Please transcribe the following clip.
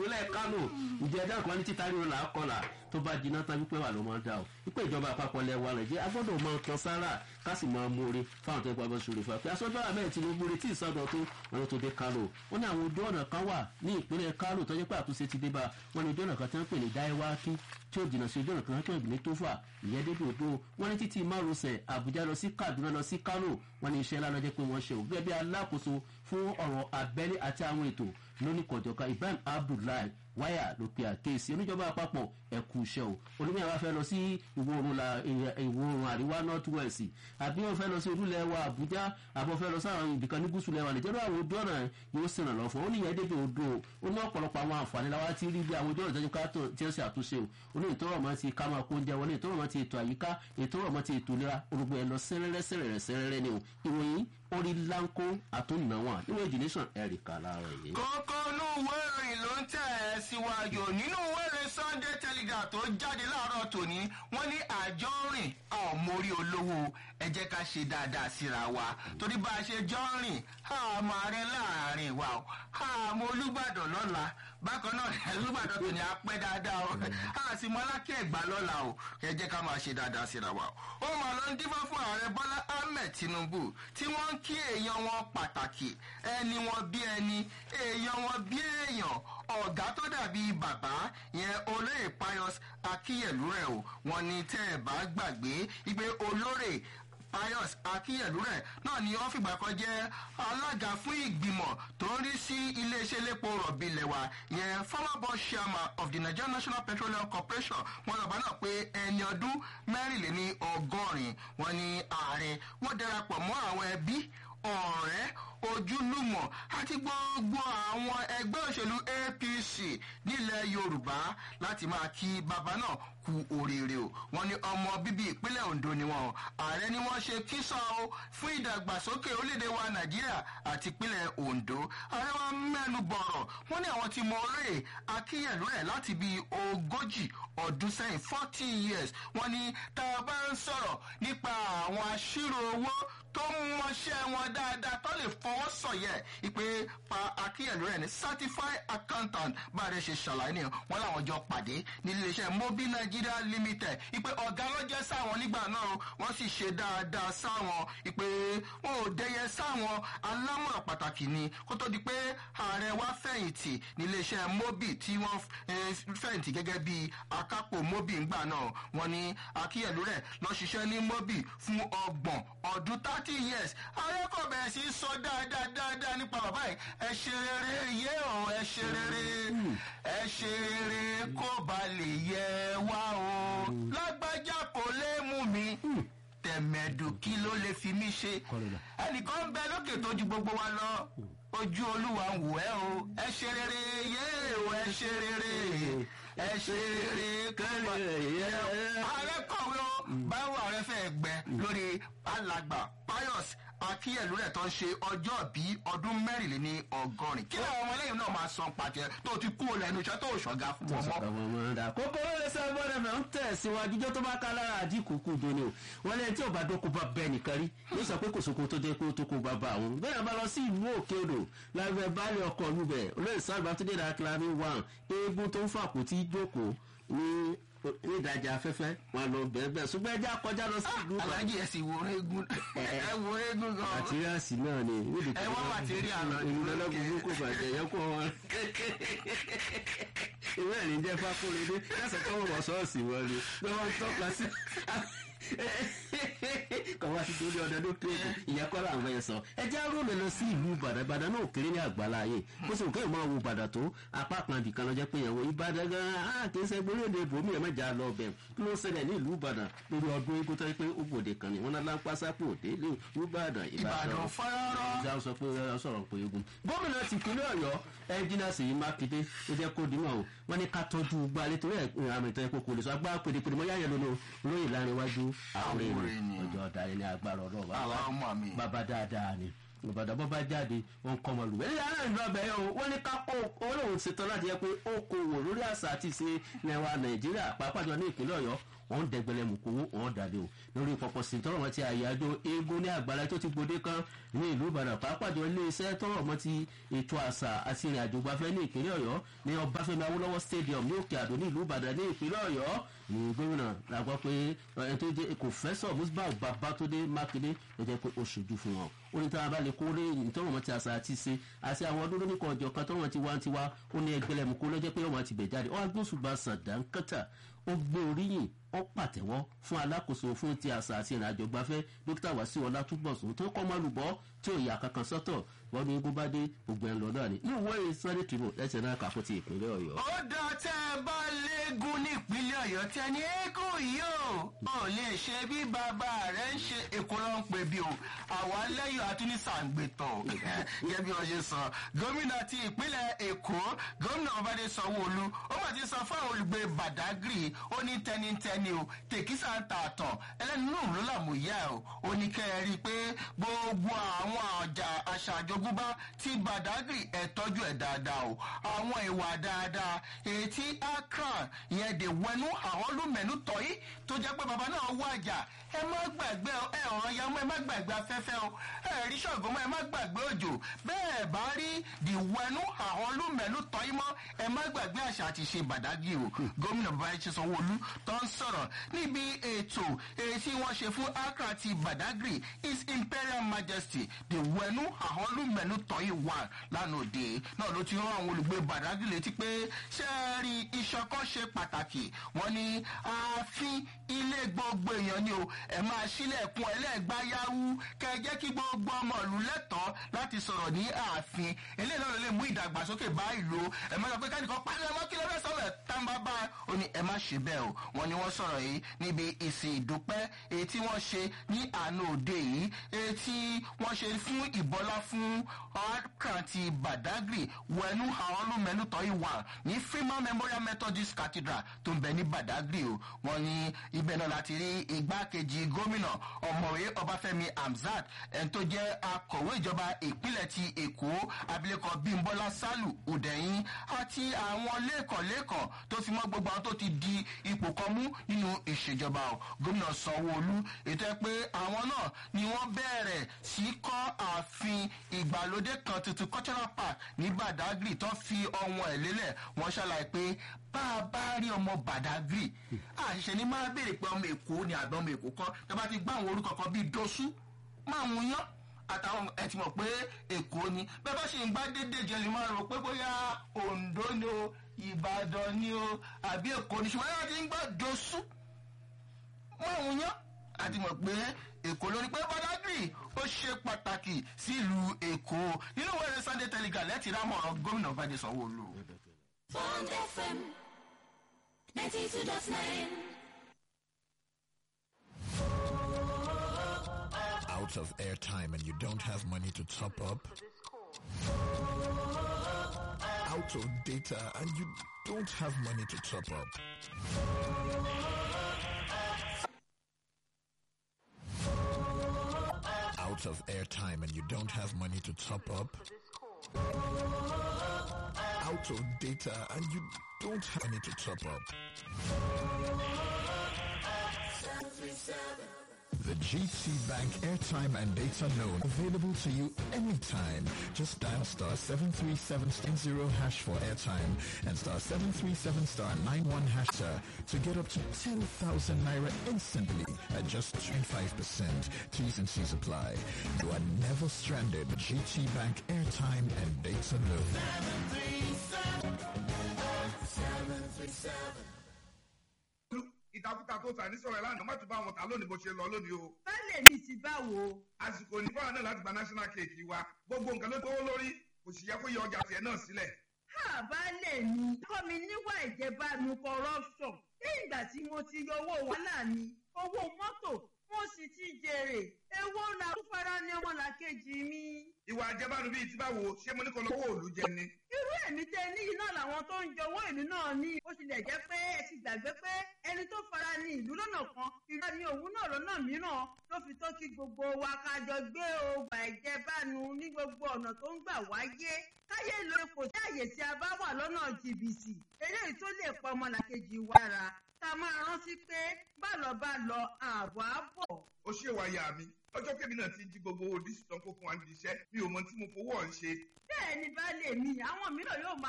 ìpínlẹ̀ kánò ìjẹ́ ẹjọ́ kan ní títa ríro là á kọlà tó bá jiná tán wípé wà ló máa ń dà o wípé ìjọba àpapọ̀ lẹ̀ wà nàìjíríà agbọ́dọ̀ máa kan sára ká sì máa mórí fáwọn tó ń pamọ́ sórí fún wa pé aṣọ́jọ́ àbẹ́ tinubu retí ìsọdọ̀ tó wọn tó dé kánò wọn ní àwọn ojú ọ̀nà kan wà ní ìpínlẹ̀ kánò tó jẹ́ pé àtúnṣe ti dé bá wọn ní ojú ọ̀nà kan tí wọ́n pè ní dáíwákí tí ó jìnnà sí ojú ọ̀nà kan tó ń gbìn ní tófà ìyẹn débi odò wọn ní títí márosẹ̀ àbújá lọ sí kaduna lọ sí kánò wọn ní iṣẹ́ ńlá lọ́jọ́ pé wọ́n ṣe ò gẹ́gẹ́ bí alákòóso fún ọ̀rọ̀ abẹ́lé àti àwọn ètò lónìkọ̀jọ̀ka ibrahim abdullahi wáyà ló pe àkéèsí oníjọba àpapọ̀ ẹ̀kú iṣẹ́ o olómi àwa fẹ́ lọ sí ìwọ̀ oòrùn àríwá north west àbí wọn fẹ́ lọ sí olúlẹ̀ wa àbújá àbọ̀ fẹ́ lọ sáwọn ibìkan ní gúúsù lẹ́wà nìjọba àwọn ojú ọ̀nà yóò sì ràn lọ fún ó níyẹn débi odò ó ní ọ̀pọ̀lọpọ̀ àwọn àǹfààní láwa ti rí bí àwọn ojú ọ̀nà tẹ́jú ká tí ó ṣe àtúnṣe o ó ní ìtọ́rọ̀ mọ́ ti ká máa kó oúnjẹ wọlé ìtọ́rọ̀ mọ́ ti ètò àyíká ìtọ́rọ̀ mọ́ ti ètò ìlera olùgbò ẹ̀ lọ sẹ́rẹ́rẹ́ sẹ́rẹ́rẹ́ sẹ́rẹ́rẹ́ ni o ìròyìn orí láńkó àtúnnáwọ̀n níwọ̀n ìdílẹ́sàn ẹ̀ríkà láàárọ̀ yìí. kókó inú ìwé ìròyìn ló ń tẹ̀ ẹ́ síwájú nínú ìwé ìròyìn sunday telegraph tó jáde láàárọ̀ tòní wọ́n ní àjọ rìn àmórí olówó ẹ jẹ́ ká ṣe dáadáa síra wa torí bá a ṣe jọ rìn àmọ́ ààrẹ láàrin wa o àmọ́ olùbàdàn lọ́la bákan náà olùbàdàn tòní apẹ́ dáadáa o àsìmọ́ alákẹ́ ẹ̀gbá lọ́la o ẹ jẹ́ ká máa ṣe dáadáa síra wa o ó mà lọ ń dífá fún ààrẹ bọ́lá ahmed tinubu tí wọ́n ń kí èèyàn wọn pàtàkì ẹni wọn bí ẹni èèyàn wọn bí èèyàn ọ̀gá tó dàbí bàbá yẹn olóyè pius akíyẹ̀lú rẹ̀ o wọn ní tẹ́ ẹ̀ bá gbàgbé ìgbé olórè pius akíyẹ̀lú rẹ̀ náà ni wọ́n fìgbà kan jẹ́ alága fún ìgbìmọ̀ tó ń rí sí iléeṣẹ́ elépo rọ̀bì lẹ̀wà yẹn former boss chairman of the nigerian national petroleum corporation wọn lọ́ba náà pé ẹni ọdún mẹ́rìnléní ọgọ́rin wọn ni ààrẹ wọ́n darapọ̀ mọ́ àwọn ẹbí ọ̀rẹ́ ojúlùmọ̀ àti gbogbo àwọn ẹgbẹ́ òṣèlú apc nílẹ̀ yorùbá láti máa kí bàbá náà kú oríire o wọn ní ọmọ bíbí ìpínlẹ̀ ondo ni wọn ààrẹ ni wọ́n ṣe kísọ o fún ìdàgbàsókè orílẹ̀-èdè wa nàìjíríà àti ìpínlẹ̀ ondo ààrẹ wa mẹ́nu bọ̀rọ̀ wọ́n ní àwọn tí mo rè akíyẹ̀lú ẹ̀ láti bí ogójì ọdún sẹ́yìn forty years wọ́n ní tá a bá ń sọ̀rọ̀ nípa àwọn aṣírò owó tó ń mọṣẹ́ wọn dáadáa tó lè fọwọ́ sọ̀yẹ̀ ìpè pa akíyẹ̀lú rẹ̀ ní certified accountant bá a rẹ̀ ṣe ṣàlàyé nìyẹn wọ́n làwọn jọ pàdé ní iléeṣẹ́ mobi nigeria limited ìpè ọ̀gá lọ́jẹ́ sáwọn nígbà náà wọ́n sì ṣe dáadáa sáwọn ìpè wọn ò dẹyẹ sáwọn alámọ̀ràn pàtàkì ni kó tó di pé ààrẹ wa fẹ̀yìntì ní iléeṣẹ́ mobi tí wọ́n fẹ̀yìntì gẹ́gẹ́ bí akápò mobi ńgbà náà wọ́n ní akíyẹ̀lú rẹ̀ lọ́ ṣiṣẹ́ ní mobi fún ọgbọ̀n ọdún thirty years ayọ́kọ̀ bẹ̀rẹ̀ sí sọ dáadáa dáadáa nípa bàbá yìí ẹ ṣe rere yé o ẹ ṣe rere ẹ ṣe rere kó ba lè yẹ wá o lágbájá kò lè mú mi tẹ̀mẹ̀dù kí ló lè fi mí ṣe ẹnìkan ń bẹ lókè tó ju gbogbo wa lọ ojú olúwa ń wò ẹ́ o ẹ ṣe rere yé o ẹ ṣe rere ẹ ṣe rere kẹ́lẹ́ yẹ. ààrẹ kọ̀wé o báwo ààrẹ fẹ́ gbẹ lórí alàgbà pius akíyẹ̀lú rẹ̀ tó ń ṣe ọjọ́ bí ọdún mẹ́rìnléní ọgọ́rin kí làwọn ọmọ ẹlẹ́yìn náà máa san pàtẹ tó ti kú lẹ́nu iṣẹ́ tó ṣọ̀gá fún wọn mọ́. kókó lórí sábà rẹ̀ ń tẹ̀síwájú jọ́ tó bá ká lára àdínkù kù dóni o wọ́n lẹ́yìn tí ò bá dókò bá bẹ́ẹ̀ nìkan rí yóò sọ pé kò sóko tó jẹ́ pé ó tó kó bá bá àwọn bẹ́ẹ̀ bá lọ sí ìlú òkè odò lábẹ́ baálé ọkọ̀ olúbẹ̀ olóyè sábà tó dé dákìlá ní wà eégún tó ń fàkó tí jókòó ní ní ìdájà afẹ́fẹ́ wọn lọ bẹ́ẹ̀ bẹ́ẹ̀ ṣùgbọ́n ẹja kọjá lọ sí ìlú kan. alájí ẹ sì wo eégún ẹ wo eégún gan. màtíríàsì náà ni. ẹ wá màtíríà lọ ní ìlú lọ́lọ́gbọ̀n kò bàjẹ́ yẹ kó wọn. ìwé ẹ̀rí jẹ́ fákúrẹ́dé lẹ́sẹ̀ tó wọ̀ sọ́ọ̀sì wọn ni bí wọ́n tọ́ka sí kọ̀wá ti torí ọdẹ ló tó ìyẹn kọ́ làwọn ẹ̀ sọ ẹ jẹ́ rúlẹ̀ lọ sí ìlú ìbàdàn ìbàdàn náà kéré ní àgbàlá ayé bó ṣe òkè máa wo ìbàdàn tó apá kan ibìkan lọ jẹ́ pé ẹ̀wọ̀n ìbàdàn gan an kì í ṣe gbólóde bòmí ẹ̀ mẹ́jà lọ bẹ̀ kí ló ṣẹlẹ̀ ní ìlú ìbàdàn lórí ọdún eégún tó yẹ pé ó gbòde kan ní wọn náà lápásápò òde ní ìbàdàn ìbàdàn fọ́rọ́rọ́. ìjà sọ pé ọ sọ̀rọ̀ pé eégún gómìnà tìpínlẹ̀ ọ̀yọ́ ẹnjìnà sèyí mákindé ó jẹ́ kó dìímọ̀ o wọ́n ní ká tọ́jú gbalẹ̀ torí ẹ̀ àmì ìtọ́ ẹ̀kọ́ kò lè sọ agbá pèdèpèdè mọ́ yáyẹ lónìí lóyè láàrin iwájú àwọn èèyàn ọjọ́ ọ̀darí ní agbára ọlọ́wọ́ bàbá dáadáa ni ìbàdàn bọ́ bá jáde wọn kọ́ ọmọ lùwẹ̀ ní aláìní lọ́bẹ̀ yẹn o wọ́n ní ká kó olóhùn ṣetán láti yẹ pé ó kó wò lórí àṣà àti ìṣe lẹ́wà nàìjíríà pàápàá jọ ní ìpínlẹ̀ ọ̀yọ́ wọn dẹgbẹlẹ mùkúwú wọn dàdé o lórí pọpọ sí tọrọ wọn ti àyájọ eégún ní àgbàlá tó ti gbòde kan ní ìlú ìbàdàn pàápàá jọ iléeṣẹ́ tọrọ wọn ti ètò àṣà àti ìrìn àjò gbafẹ́ ní ìpínlẹ̀ ọ̀yọ́ ní ọbáfẹ́mi awólọ́wọ́ stadium ní òkè àdó ní ìlú ìbàdàn ní ìpínlẹ̀ ọ̀yọ́ ní gómìnà la gbọ́ pé ẹni tó jẹ́ kòfẹ́sọ̀ musbah babatunde makinde ló jẹ́ pé ó ṣojú fún wọn ó ní táwọn bá lè kó lé ìtọ́wọ̀n wọn ti àṣà àti ṣe àti àwọn ọdún lóníkọ ọjọ́ kan tọ́wọ̀n ti wá ń tiwa ó ní ẹgbẹ́lẹ́mu kó lọ́jọ́ pé ọmọ ti bẹ̀ jáde ó wá gbósùbà sàdánkátà ó gbé oríyìn ó pàtẹ́wọ́ fún alákòóso fún ti àṣà àti ìrìnàjò gbafẹ́ dókítà wàsíù ọlátúbọ̀sùn tó kọ́ mọ́lùbọ́ tí ò yà kankan sọ́tọ̀ wọ́n ní igun bá dé gbogbo ẹ̀ lọ náà ni ní ìwé sunday tribune ẹsẹ̀ náà kà fún ti ìpínlẹ̀ ọ̀yọ́. ó dá tẹ́ ẹ bá léegun nípínlẹ̀ ọ̀yọ́ tí ẹni eégún yìí ó ò lè ṣe bí bàbá rẹ̀ ń ṣe èkó ló ń pè bí o àwa lẹ́yìn àtúnisàǹgbẹ̀tọ̀ gẹ́gẹ́ bí wọ́n ṣe sọ gómìnà ti ìpínlẹ̀ èkó gómìnà ọbadé sanwó-olu ó mà ti sọ fún àwọn olùgbé badagry ó ní tẹnitẹni o tèkísà ń ta àtàn ẹlẹ́nu náà ló làmúyẹ́ o ó ní kẹ́ ẹ rí i pé gbogbo àwọn ọjà àṣà àjogúnbá ti badagry ẹ̀ tọ́jú ẹ̀ dáadáa o àwọn ìwà dáadáa ètí accra ìyẹn dè wẹnu àwọn olùmẹ̀nu tọ́yí tó jẹ́ pé bàbá náà wájà ẹ má gbàgbé ẹ ọ̀rọ̀ ya mọ́ ẹ má gbàgbé afẹ́fẹ́ o ẹ rí ṣọ̀gbọ́n mọ́ ẹ má gbàgbé òjò bẹ́ẹ̀ bá rí dìwẹ́nu àwọn olùmẹ̀nu tọ́yí mọ́ ẹ má gbàgbé àṣà àti ṣe bàdágì o gómìnà bàbá ṣe sanwó-olú tó ń sọ̀rọ̀ níbi ètò èyí tí wọ́n ṣe fún accra ti badagry his imperial majesty dìwẹ́nu àwọn olùmẹ̀nu tọ́yí wà lánàá òde náà ló ti rán àwọn olùgbé badagry létí pé ṣé ẹ rí ìṣọ̀kan ṣe pàtàkì wọ́n ní ààfin ilé gbogbo èèyàn ni o ẹ máa sílẹ̀kùn ẹlẹ́gbáyàwó kẹ jẹ́ kí gbogbo ọmọ ìlú lẹ́tọ̀ọ́ láti sọ̀rọ̀ ní ààfin eléyìí náà ló lè mú ìdàgbàsókè bá ìlú ẹ má sọ pé kẹ́nìkan parí ọmọ kí ló fẹ́ sọ̀rọ̀ tàǹbà bá ó ní ẹ má ṣe bẹ́ẹ̀ o wọ́n ní wọ́n sọ̀rọ̀ yìí níbi ìsìn ìdúpẹ́ èyí tí wọ́n ṣe ní àná òde yìí èyí tí wọ́n ṣe fún ìbọlá fún ọ̀kàntì badagry wẹnu àwọn olùmẹ̀nu tọ́ ìwà ní freeman memorial methodist cathedral tó ń bẹ ní badagry o wọ́n ní ibẹ̀ náà láti rí igbákejì gómìnà ọ̀mọ̀wé ọbáfẹ́mi hamzat ẹni tó jẹ́ akọ̀wé ìjọba ìpínlẹ̀ ti èkó abilékọ bímbọ́lá sálù ọ̀dẹ̀yìn àti àwọn lẹ́kọ̀ọ́lẹ́kọ̀ọ́ tó fi mọ́ gbogbo àwọn tó ti di ipò kan mú nínú ìṣèjọba o gómìnà sanwó-olú ètò ẹ pé àwọn náà ni wọ́n bẹ̀rẹ̀ sí kọ́ ààfin ìgbàlódé kan tuntun cultural park ní badagry tó fi ọwọ́n ẹ̀ lélẹ̀ wọ́n ṣàlàyé pé bá a bá rí ọmọ badagry àṣìṣe ni máa béèrè pé ọmọ èkó ni àbí ọmọ èkó kan tó bá ti gbá àwọn orúkọ kan bíi dosú máa ń yan àtàwọn ẹ ti mọ̀ pé èkó ni bẹ́ẹ̀ bá ṣe ń gbá dédé jẹ́ lè máa rò pé bóyá ondo ni o ìbàdàn ni o àbí èkó ni ṣùgbọ́n yàrá ti ń gbá dosú máa ń yan àti mọ̀ pé èkó lórí pé badagry ó ṣe pàtàkì sílùú èkó nínú wẹ́rẹ́ sunday telegram lẹ́tì rámọ̀ gómìnà bàdé sanwó-olu. Bond FM 92.9. out of airtime and you don't have money to top up, out of data and you don't have money to top up. Out of airtime and you don't have money to top up, out of data and you don't have money to top up. The GT Bank airtime and data loan available to you anytime. Just dial star 737 hash for airtime and star 737 star 91 hash sir, to get up to 10,000 naira instantly at just 25%. T's and C's apply. You are never stranded. GT Bank airtime and data loan. ìtakùtà tó tà ní sọ̀rọ̀ ẹ̀ lánàá má tún bá wọn tà lónìí bó ṣe lọ lónìí o. Bálẹ̀ mi ti báwo? àsìkò ní fáwọn náà láti gba national cake wa gbogbo nǹkan ló tówó lórí kò sì yẹ kó yẹ ọjà tiẹ̀ náà sílẹ̀. Ha bálẹ̀ mi. Kọ́ mi níwà ìjẹbánu corruption. Ní ìgbà tí mo ti yọ owó wàhálà mi, owó mọ́tò, mo sì ti jèrè èwo la ń fara ní ọmọlàkejì mi. ìwà àjẹbánu bíi ti báwo ṣé mo ní kọ́ lọ́wọ́ òòlù jẹ ni. irú èmi tẹ níyì náà làwọn tó ń jọwọ́ ìlú náà ní ó tilẹ̀ jẹ́ pé ẹ ti gbàgbé pé ẹni tó fara ní ìlú lọ́nà kan ìlú ní òun náà lọ́nà mìíràn ló fi tó kí gbogbo wa ká jọ gbé ọgbà ìjẹbánu ní gbogbo ọ̀nà tó ń gbà wáyé káyé ló kò sí àyè tí a bá wà lọ́nà jìbìtì eléyìí tó lè pa ọmọlàkejì wa ra ká máa rántí pé bálọ̀ bá lọ ààbọ̀ á bọ̀. ó ṣe wáyà mi ọjọ́ kébì náà ti jí gbogbo owó dísítàn kó fún wa níbi iṣẹ́ mi ò mọ tí mo fowó ọ̀ ń ṣe. bẹ́ẹ̀ ni baálé mi àwọn mìíràn yóò máa